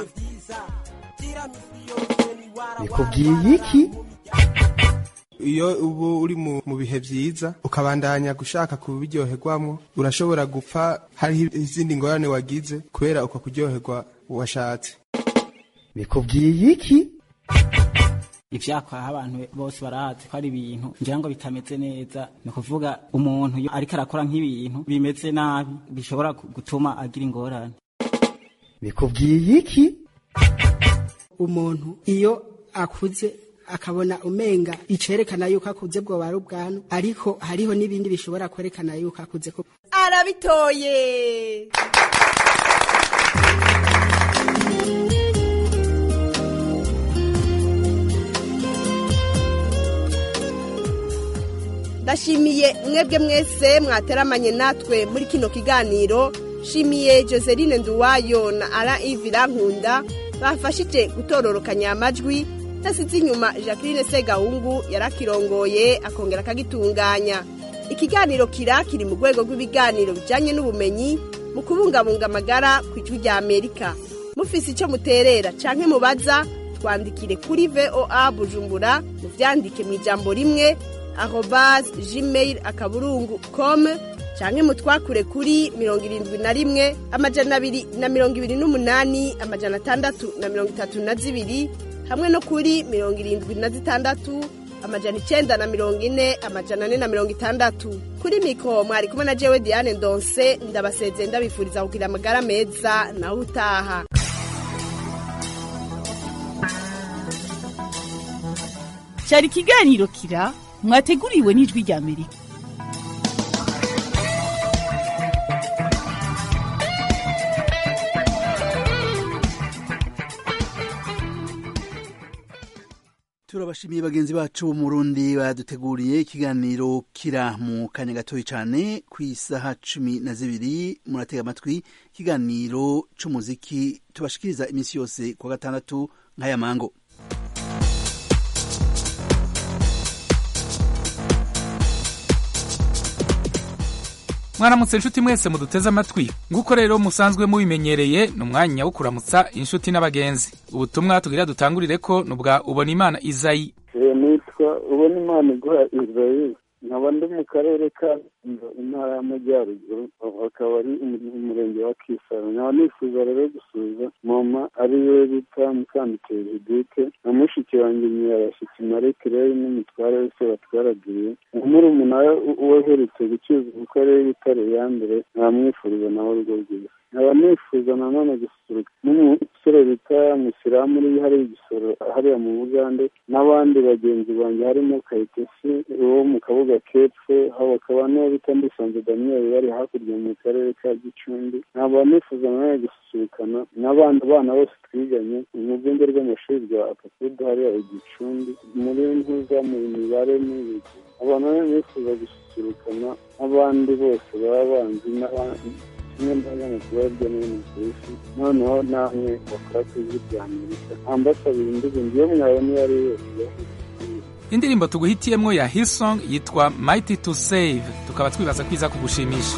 Speaker 4: bikubwiye iki iyo ubu uri mu mu bihe byiza ukabandanya gushaka kubiryoherwamo urashobora gupfa hariho izindi ngorane wagize kubera uko kuryoherwa washatse bikubwiye iki
Speaker 7: ivyakwaha abantu bose barazi ko ari ibintu ngira ngo bitameze neza ni ukuvuga umuntu iyo ariko arakora nk'ibintu bimeze nabi bishobora gu- gutuma agira ingorane
Speaker 4: bikubwiye iki
Speaker 25: umuntu iyo akuze akabona umenga icerekana yuko akuze bwoba ari ubwanwa ariko hariho n'ibindi bishobora kwerekana yuko akuze ko
Speaker 5: arabitoye ndashimiye mwebwe mwese mwateramanye natwe muri kino kiganiro shimiye joseline nduwayo na ara ivi rankunda bafashije gutororokanya amajwi ntasize inyuma jacqueline segahungu yarakirongoye akongera akagitunganya ikiganiro kira kiri mu rwego rw'ibiganiro bijyanye n'ubumenyi mu kubungabunga amagara ku ijwi rya amerika mufise icyo muterera canke mubaza twandikire kuri voa bujumbura muvyandike mu ijambo rimwe arobas gmail akaburungu com canke mutwakure kuri mirongo irindwi na rimwe amajana abiri na mirongo ibiri n'umunani amajana atandatu na mirongo itatu na zibiri hamwe no kuri mirongo irindwi na zitandatu amajana icenda na mirongo ine amajana ane na mirongo itandatu kuri mikoro mwari kumwe na jewe diane ndonse ndabasezeye ndabifuriza kugira amagara meza nawe utaha
Speaker 9: cyari ikiganiro kira mwateguriwe n'ijwi rya amerika
Speaker 10: turabashimiye bagenzi bacu bo mu Burundi baduteguriye ikiganiro kira mu kanya gatoya cyane ku isaha cumi na zibiri muratega amatwi ikiganiro c'umuziki tubashikiriza iminsi yose kuwa gatandatu nk'aya mango
Speaker 13: mwaramutse inshuti mwese muduteze amatwi nguko rero musanzwe mubimenyereye ni umwanya wo kuramutsa inshuti n'abagenzi ubutumwa tugira dutangurire ko ni ubwa ubona imana izayi
Speaker 14: nitwa ubona imana iguha israel nkaba ndi mu karere ka intara y'amajyaruguru akaba ari umurenge wa kisaro nkaba nifuza rero gusuza mama ari we bita mukanditeye judite na mushiki wanjye nyirarashyitsi marie claire n'umutware wese batwaragiriye umurumuna we uherutse gucyuza kuko ari we bitare ya mbere ntamwifuriza nawe urwo rwiza nkaba nifuza nanone gususuruka n'umusore bita musiramu uri hariya igisoro hariya mu bugande n'abandi bagenzi banjye harimo kayitesi wo mu kabuga kepfo hakaba n'uwo bita ndisanze daniel bari hakurya mu karere ka gicumbi nkaba nifuza nanone gususurukana n'abandi bana bose twiganye mu rwunge rw'amashuri rwa akakudu hariya igicumbi muri ntuza mu mibare n'ibiki abantu rero nifuza gususurukana n'abandi bose baba banzi n'abandi kimwe n'abanyamakuru hirya no hino ku isi noneho namwe bakora ku ijwi rya amerika ambasabira indirimbo iyo mwabona iyo ari yo yose
Speaker 13: indirimbo tuguhitiyemo ya hillsong yitwa mighty to save tukaba twibaza ko iza kugushimisha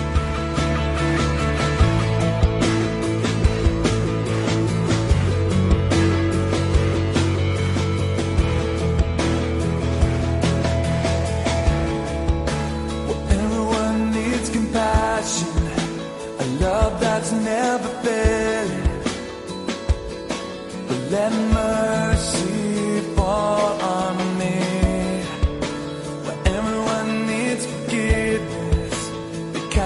Speaker 15: Everyone needs compassion, a love that's never failing. But let mercy fall on me. Where everyone needs forgiveness, the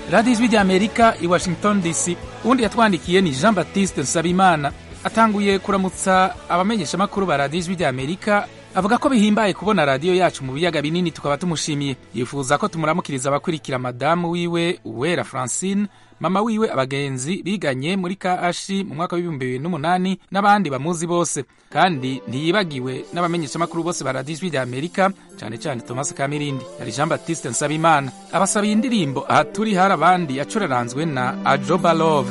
Speaker 13: radiyo ijwi ry'amerika i washington dc uwundi yatwandikiye ni jean baptiste nsabimana atanguye kuramutsa abamenyeshamakuru ba radiyo ijwi ry'amerika avuga ko bihimbaye kubona radiyo yacu mu biyaga binini tukaba tumushimiye yifuza ko tumuramukiriza abakurikira madamu wiwe uwera francine mama wiwe abagenzi biganye muri kashi mu mwaka w'ibihumbi bibiri n'umunani n'abandi bamuzi bose kandi ntiyibagiwe n'abamenyeshamakuru bose ba radiyo ijwi ry'amerika cyane cyane thomas kamirindi yari jean baptiste nsabimana abasabiye indirimbo aha turi hari abandi yacuraranzwe na ajoba love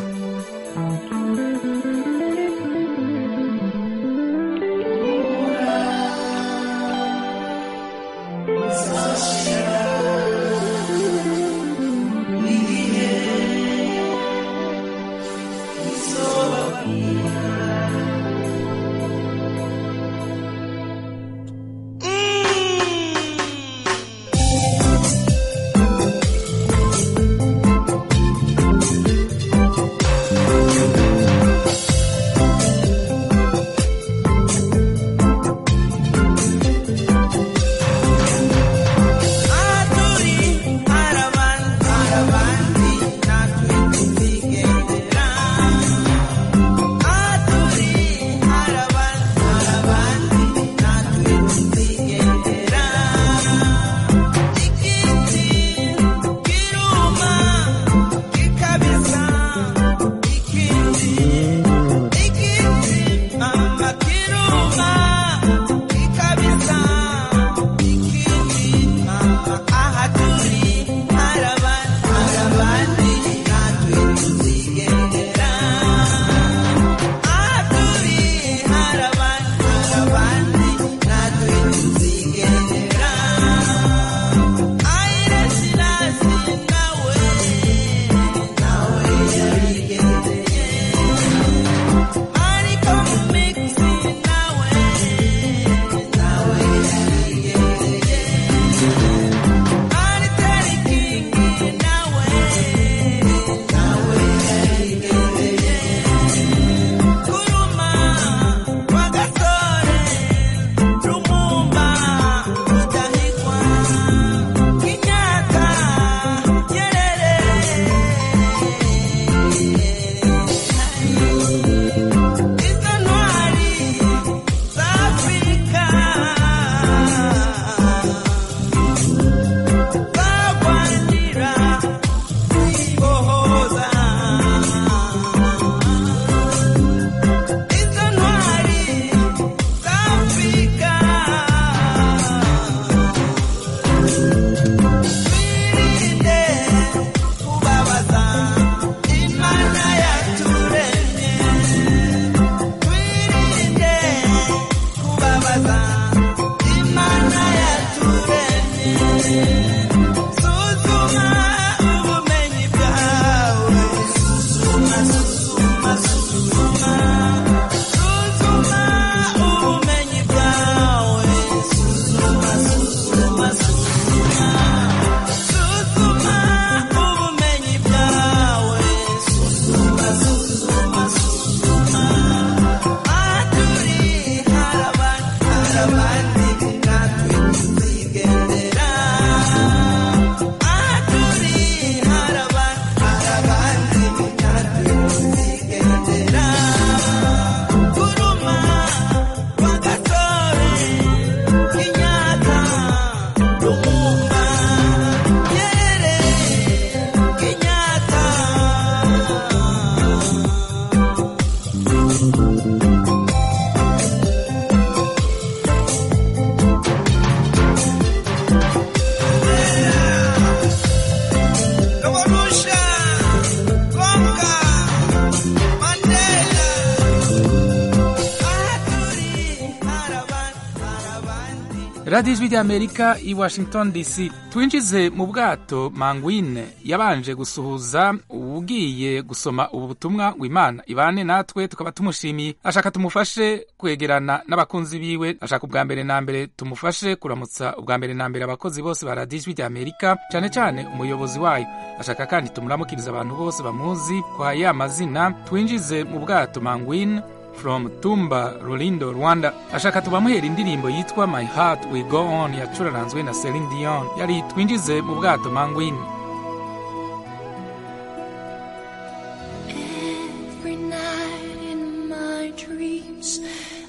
Speaker 13: radiyo ijwi ry'amerika i washington dc twinjize mu bwato mangwine yabanje gusuhuza ugiye gusoma ubu butumwa ngo imana ibane natwe tukaba tumushimiye ashaka tumufashe kwegerana n'abakunzi biwe ashaka ubwa mbere na mbere tumufashe kuramutsa ubwa mbere na mbere abakozi bose ba radiyo ijwi ry'amerika cyane cyane umuyobozi wayo ashaka kandi tumuramukiriza abantu bose bamuzi kwa ya mazina twinjize mu bwato mangwine from tumba rurindo rwanda ashaka tubamuhera indirimbo yitwa my heart will go on yacuraranzwe na celine dion yari twinjize mu bwato mangwini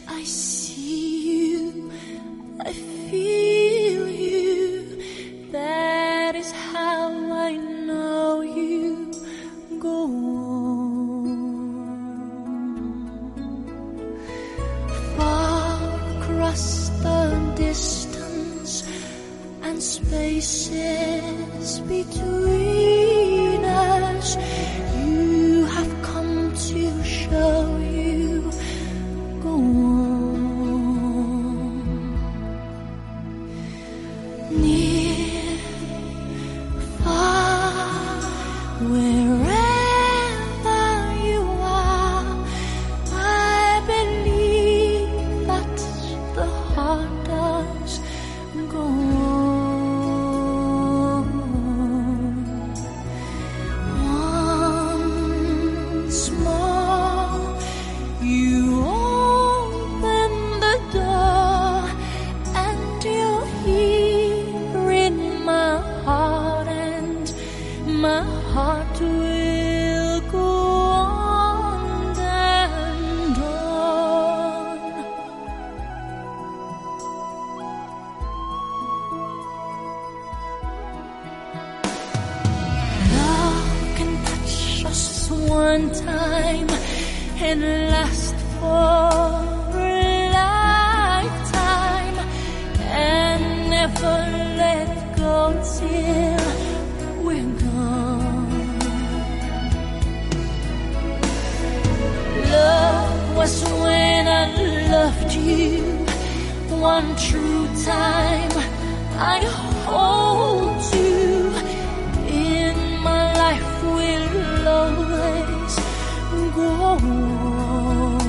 Speaker 3: I see you, I feel you. That is how I know you. Go on. Far across the distance and spaces between us, you have come to show you. Go on. Near, far, wherever you are, I believe that the heart does go on. Once more, you open the door, and you're here in my heart, and my heart will go on and on. Love can touch us one time and last for a lifetime and never let go till we're gone. Love was when I loved you one true time. I hold you in my life will always go on.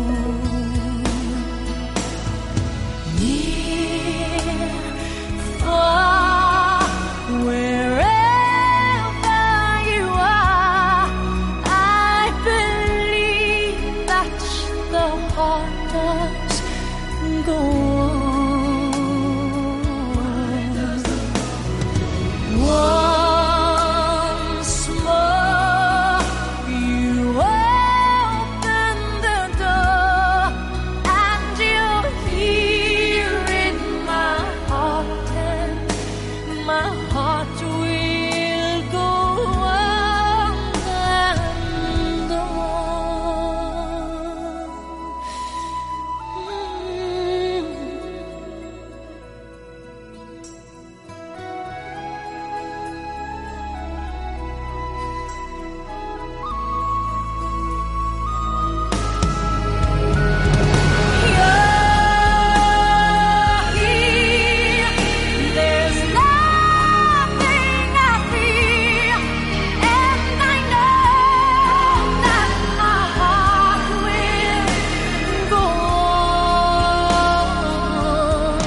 Speaker 3: Near, far, wherever you are, I believe that the heart does go on. Once more, you open the door, and you're here in my heart, and my heart will go on and on. There's nothing I fear, and I know that my heart will go on.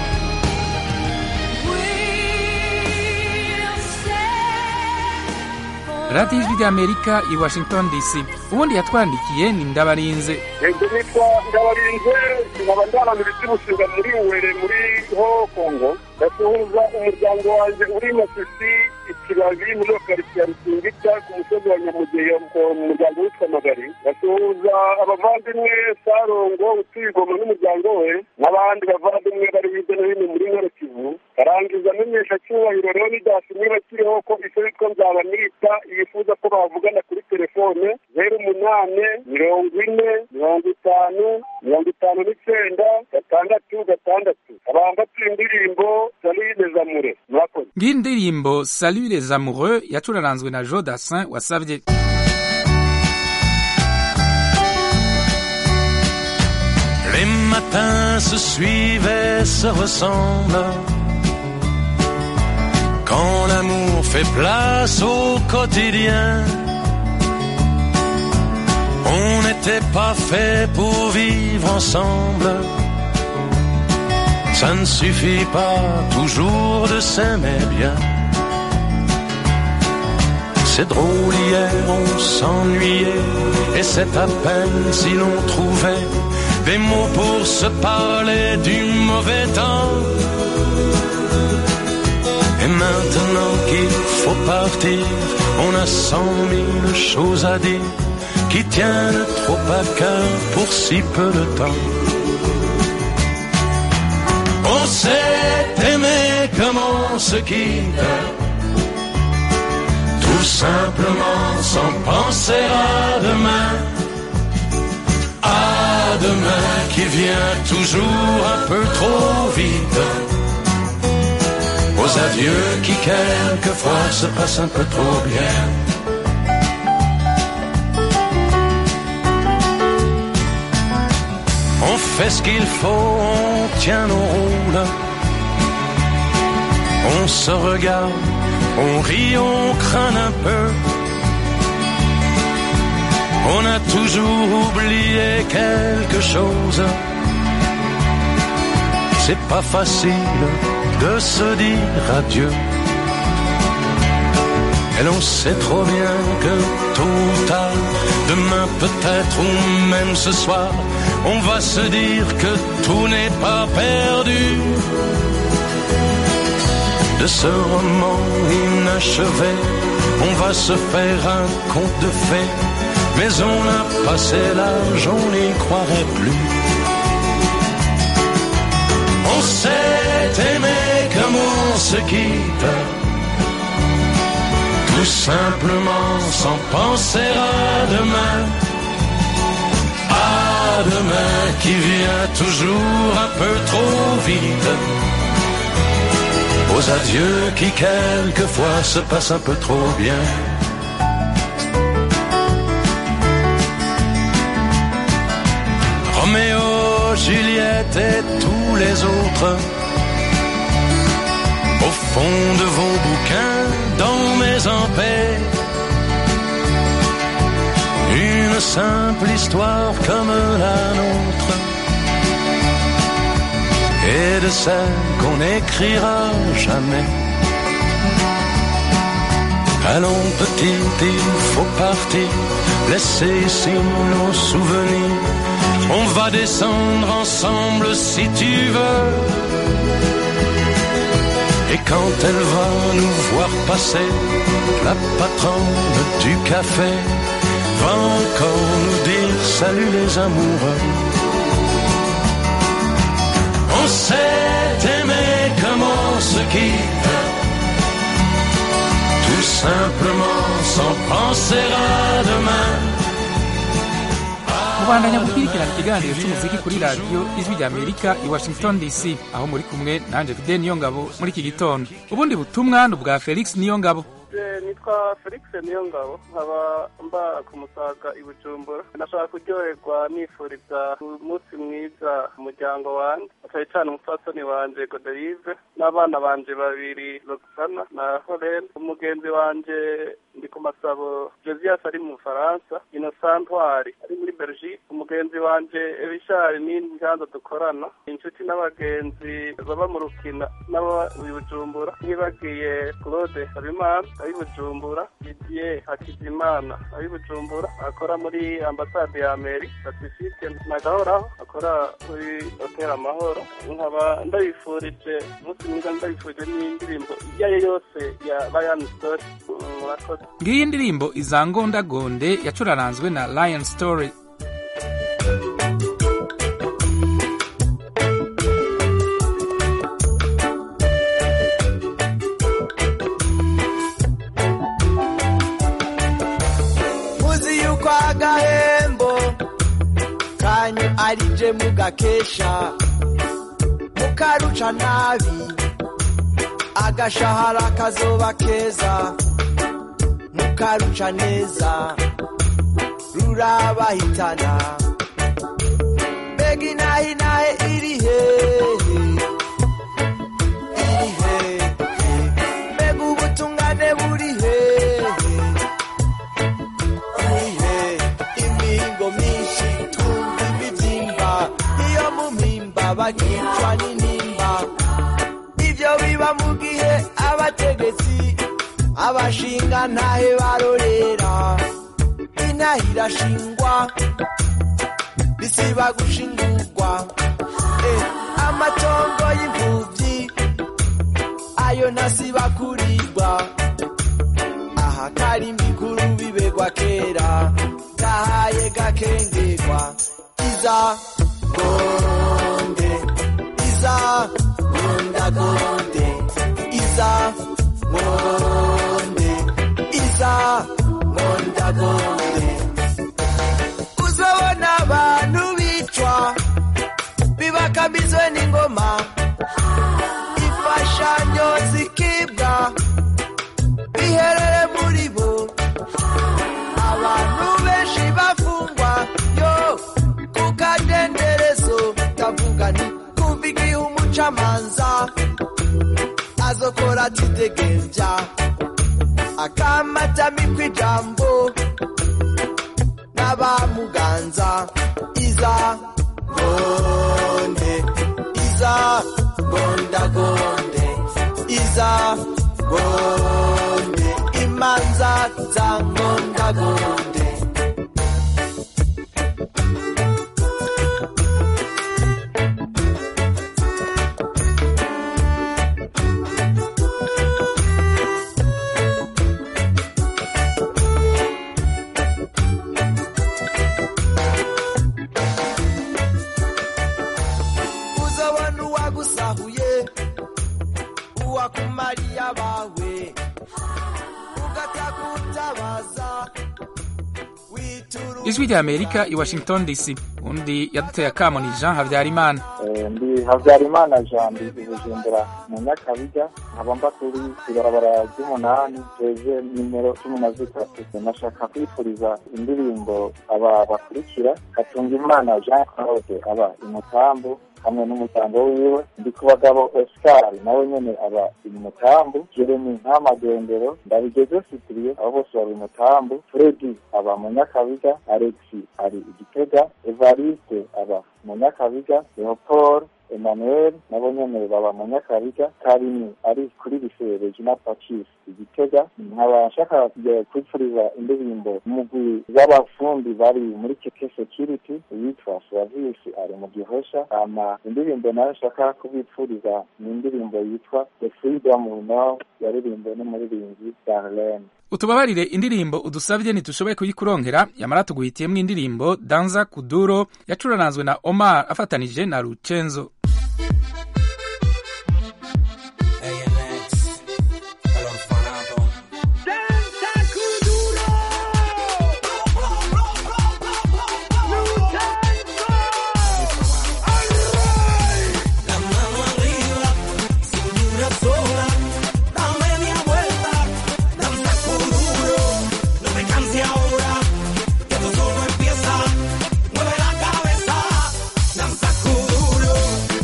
Speaker 13: radiyo ijwi ry'amerika i washington dc ubundi yatwandikiye ni ndabarinze
Speaker 12: yego nitwa ndabarinze nkaba ndaranura iby'ubushinga muri uwere muri ho kongo ndasuhuza umuryango wanjye uri masisi ikibabi muri karitsiye ya rusingita ku musozi wa nyamugeyo mu muryango witwa magari ndasuhuza abavandimwe sarongo utuye igoma n'umuryango we n'abandi bavandimwe bari hirya no hino muri nkoro kivu karangiza amenyesha cyubahiro rero nidasi niba kiriho ko icyo yitwa nzabanita yifuza ko bavugana kuri telefone zeru umunani mirongo ine mirongo itanu mirongo itanu n'icyenda gatandatu gatandatu abambatuye indirimbo salide zamure murakoze
Speaker 13: ngiyi ndirimbo salut les amoureux yacuraranzwe na jo dassin wasabye
Speaker 16: Les matins se suivent et se ressemblent. Quand l'amour fait place au quotidien, on n'était pas fait pour vivre ensemble. Ça ne suffit pas toujours de s'aimer bien. C'est drôle, hier on s'ennuyait, et c'est à peine si l'on trouvait des mots pour se parler du mauvais temps. Et maintenant qu'il faut partir, on a cent mille choses à dire qui tiennent trop à cœur pour si peu de temps. sait aimer comme on se quitte, tout simplement sans penser à demain. À demain qui vient toujours un peu trop vite. Aux adieux qui quelquefois se passent un peu trop bien. On fait ce qu'il faut, on tient nos rôles. On se regarde, on rit, on craint un peu. On a toujours oublié quelque chose. C'est pas facile de se dire adieu. Et l'on sait trop bien que tôt ou tard, demain peut-être ou même ce soir, on va se dire que tout n'est pas perdu. De ce roman inachevé, on va se faire un conte de fées, mais on a passé l'âge, on n'y croirait plus. On s'est aimé comme on se quitte, tout simplement sans penser à demain. À demain qui vient toujours un peu trop vite. Aux adieux qui quelquefois se passent un peu trop bien. Roméo, Juliette et tous les autres. Au fond de vos bouquins, dans mes en paix. Une simple histoire comme la nôtre. Et de celle qu'on n'écrira jamais. Allons petit, il faut partir, laisser ici nos souvenirs. On va descendre ensemble si tu veux. Et quand elle va nous voir passer, la patronne du café va encore nous dire salut les amoureux. On s'est aimé comme on se quitte, tout simplement sans penser à demain.
Speaker 13: mubandanya gukurikirana ikiganiro cy'umuziki kuri radiyo ijwi rya amerika i washington dc aho muri kumwe nanjye fide niyo ngabo muri iki gitondo ubundi butumwa ni ubwa felix niyo ngabo
Speaker 1: nitwa felix niyo ngabo nkaba mba ku musaga i bujumbura nashaka kuryoherwa nifuriza umunsi mwiza umuryango wanjye cyane cyane umupfasoni wanje goderive n'abana banje babiri roxana na horen umugenzi wanje ndi ku masabo josias ari mu bufaransa innocent ntwari ari muri belgique umugenzi wanje richard n'inganda dukorana inshuti n'abagenzi baba mu rukina n'aba i bujumbura ntibagiye claude habimana ari bujumbura didier hakizimana ari bujumbura akora muri ambasade ya meri pacifique nagahoraho akora kuri hotel amahoro nkaba ndabifurije umunsi mwiza ndabifurije n'indirimbo iyo ari yo yose ya ryan story murakoze
Speaker 13: ngiyi ndirimbo izangondagonde yacuraranzwe na lion story
Speaker 8: muzi yuko agahembo kanyu ari je mugakesha mukaruca nabi agashahara kazoba keza mukaruca neza rurabahitana mbega inahinahe iri hehe iri hehe mbega ubutungane buri hehe ihe imihingo myinshi twumva imibyimba iyo mu mpimba bakicwa n'intimba ibyo biba mu gihe abategetsi abashinga ntahe barorera inaha irashingwa bisiba gushingurwa Eh, amatongo y'imfubyi ayo ntasiba kuribwa aha kari mbikuru bibegwa kera gahaye gakengerwa iza ngonde iza batambizwe n'ingoma imfashanyo zikibwa biherere muri bo abantu benshi bafungwa yo ku kadenderezo kavuga ni kumva igihe umucamanza azokora atidegenja akamatami ijambo n'abamuganza iza gonde iza gondagonde iza gonde imanza za gondagonde uzabona uwagusahuye uwakumariye abawe ugatakutabaza
Speaker 13: ijwi rya amerika i washington dc undi yaduteye akamo ni jean habyarimana
Speaker 11: ndi habyarimana jean ndi i bujumbura mu nyakabiga nkaba mba kuri ibarabara ry'umunani heze nimero cumi na zitatu nashaka kwifuriza indirimbo aba bakurikira hatunga imana jean claude aba imutambu hamwe n'umuryango wiwe ndi ku bagabo oscar nawe nyene aba imutambu jeremy ntamagendero ndabigeze sitiriye abo bose bari imutambu fredi aba mu nyakabiga alexi ari igitega evariste aba mu nyakabiga leopold emmanuel nabo nyene baba mu nyakabiga karimi ari kuri lycée regina pacis igitega nkaba nshaka kujya kwipfuriza indirimbo umugwi w'abafundi bari muri keke security witwa service ari mu gihosha ama indirimbo nayo nshaka kubipfuriza ni indirimbo yitwa the freedom we know yaririmbwe n'umuririmbyi darlene
Speaker 13: utubabarire indirimbo udusabye ntitushoboye kuyikuronkera yamara tuguhitiyemo indirimbo danza kuduro yacuranazwe na omar afatanije na rucenzo
Speaker 3: Mueve la cabeza, danza kuduro.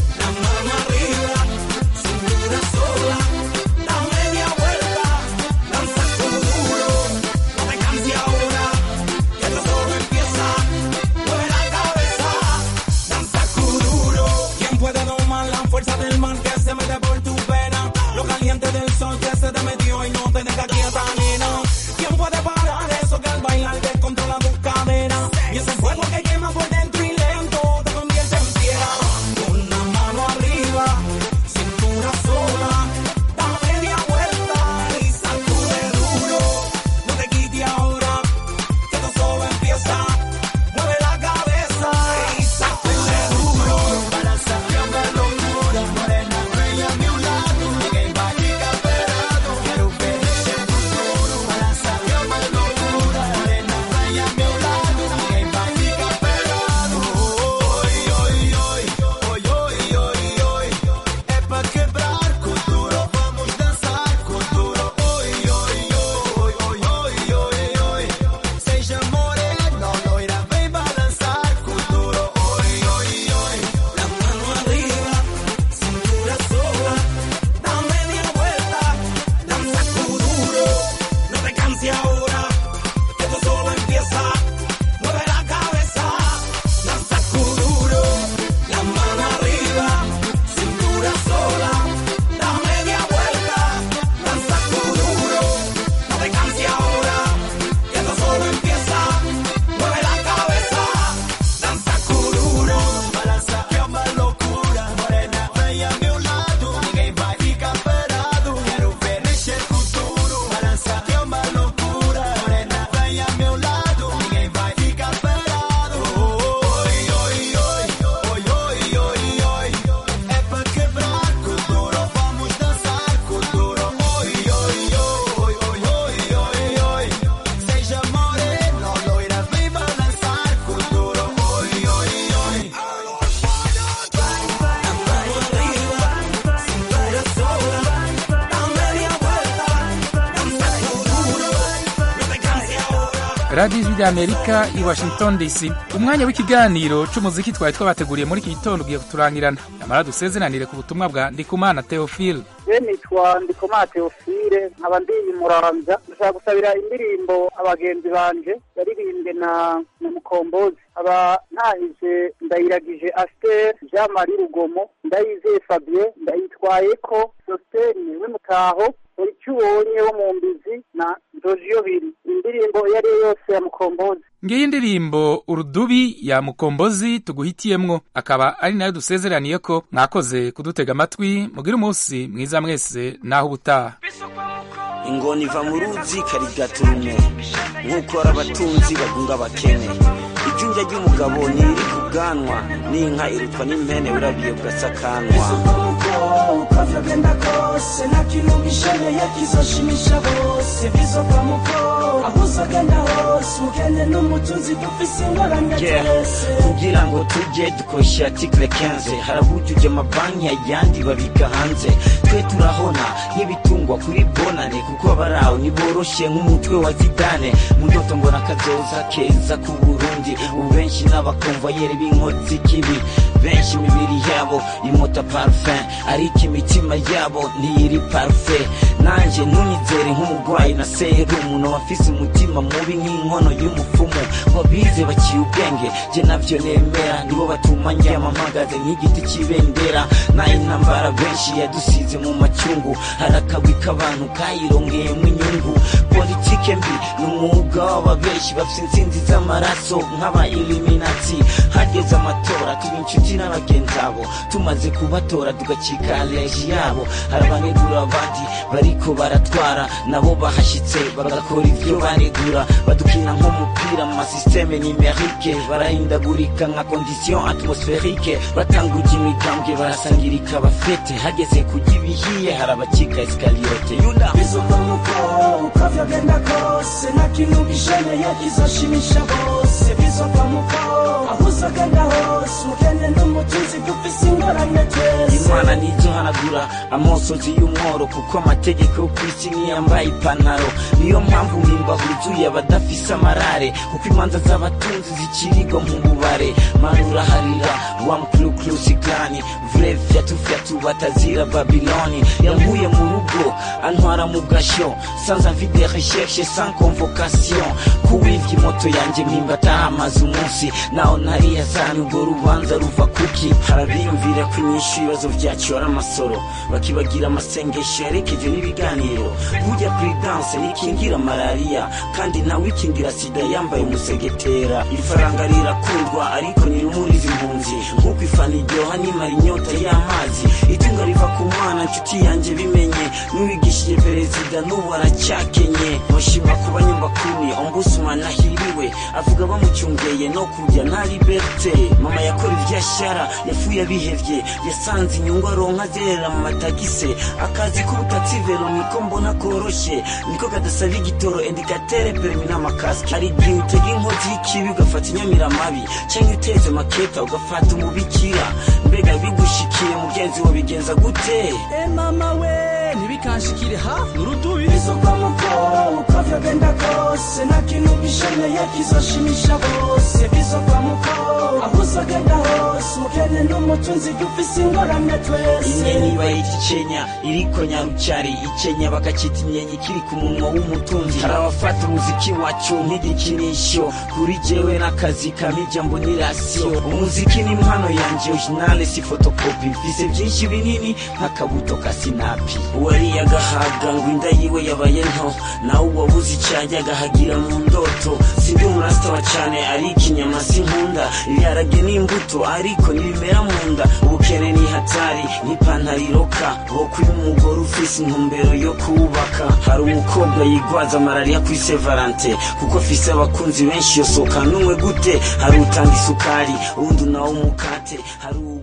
Speaker 13: radiyo ijwi ry'amerika i washington dc umwanya w'ikiganiro c'umuziki twari twabateguriye muri iki gitondo ugiye kuturangirana nyamara dusezeranire ku butumwa bwa ndikumana theophile
Speaker 6: je nitwa ndikomana teofile nkaba ndi muramvya ndashaka gusabira indirimbo abagenzi banje yaririmbwe na na mukombozi aba ntahije ndayiragije aster jean marie rugomo ndayizeye fabien ndayitwayeko sosteni w'imutaho uri icyo ubonye wo mu mbizi na ndojiyo biri indirimbo iyo ari yo yose ya mukombozi
Speaker 13: ngiyi indirimbo urudubi ya mukombozi tuguhitiyemwo akaba ari nayo dusezeraniye ko mwakoze kudutega amatwi mugire umunsi mwiza mwese naho ubutaha
Speaker 17: ingona iva mu ruzi karigaturume nk'uko ari abatunzi bagunga abakene ijunja ry'umugabo ntiri ku bwanwa n'inka irutwa n'impene urabiye bugasakanwa
Speaker 3: uko vyogenda kose nta kintu gisheneye kizoshimisha bose bizova muko aho uzogenda hose ukene n'umutunzi dufise ingorane
Speaker 17: Yeah.
Speaker 3: twese
Speaker 17: kugira ngo tujye dukoresha article 15 harabujuje amabanki ayandi babika hanze twe turahona nk'ibitungwa kuri bonane kuko abaraho ntiboroshe nk'umutwe wa zidane mu ndoto mbona akazoza keza ku burundi ubu benshi n'abakomvayeri b'inkozi kibi benshi imibiri yabo imota parfum ariko imitima yabo ntiyiri parfait nanjye ntunyizere nk'umurwayi na serumu n'abafise umutima mubi nk'inkono y'umupfumu wabize baciye ubwenge je navyo nemera nibo batuma ndyama mpagaze nk'igiti c'ibendera nayo intambara benshi yadusize mu macyungu hari akagwi k'abantu kayirongeyemo inyungu politike mbi ni umwuga w'ababeshi bafise insinzi z'amaraso nk'aba iliminati hageze amatora tuba inshuti n'abagenzi abo tumaze kubatora tugacika leji yabo hari abanegura abandi bariko baratwara nabo bahashitse bagakora ivyo banegura badukina nk'umupira mu masysteme nimerike barahindagurika nka condition atmosferike batanguje imigambwe barasangirika bafete hageze kujya ibihiye hari abacika escaliyote yuda
Speaker 3: bizova muko uko vyogenda kose nta kintu gisheneye kizoshimisha bose bizova muko aho uzogenda hose ukene n'umutunzi dufise ingorane twese
Speaker 17: imana ntizohanagura amosozi y'umworo kuko amategeko yo ku isi niyambaye ipantaro niyo mpamvu mpimba huzuye abadafise amarare kuko imanza z'abatunzi zikirigwa mu bubare manura harira wamklukluzigani vure fyatufyatu batazira babiloni yankuye mu rugo antwara mu gasho sans avis de recherche sans convocation kuwivya imoto yanje mpimba atahamaze umunsi naho ntariya zana urwo rubanza ruva kuki harabiyumvira ko inyishu ibibazo vyacu ari amasoro bakibagira amasengesho yarekeje n'ibiganiro burya prudence nikingira malariya kandi nawe ikingira sida yambaye umusegetera ifaranga rirakundwa ariko ntirumuriza impunzi nk'uko ifana iryoha nimara inyota y'amazi itunga riva ku mwana nshuti yanjye bimenye n'uwigishije perezida n'ubu aracyakenye mushima kuba nyumbakuni ombudsman ahiriwe avuga bamucyungeye no kurya nta liberte mama yakora ivyashara yafuye abihevye yasanze inyungu aronka zerera mu matagise akazi k'ubutatsi vero niko mbona koroshe niko kadasaba igitoro indikatere perimi n'amakasike hari igihe utega inkozi y'ikibi ugafata inyamiramabi canke uteze maketa ugafata umubikira mbega bigushikiye mugenzi wo bigenza gute
Speaker 3: e mama we ntibikanshikire hafi urudubi bizova muko uko vyogenda kose nta kintu gisheneye kizoshimisha bose bizova muko aho uzogenda hose ukene n'umutunzi dufise ingorane twese
Speaker 17: inyenyi bayita icenya iriko nyarucari icenya bakacita inyenyi kiri ku munwa w'umutunzi hari abafata umuziki wacu nk'igikinisho kuri jewe n'akazi kamija mbonirasiyo umuziki ni impano yanje originale si fotokopi mfise vyinshi binini nk'akabuto ka sinapi uwariye agahaga ngo inda yiwe yabaye nto nawe uwabuze icajya agahagira mu ndoto sindi umurasitaba cane ariko inyama sinkunda ibiharage n'imbuto ariko ntibimera mu nda ubukene ni hatari n'ipantaro iroka wokuye umugore ufise intumbero yo kubaka hari umukobwa yigwaza malariya kuri se valante kuko afise abakunzi benshi yosoka n'umwe gute hari utanga isukari uwundi nawe umukate hari uwo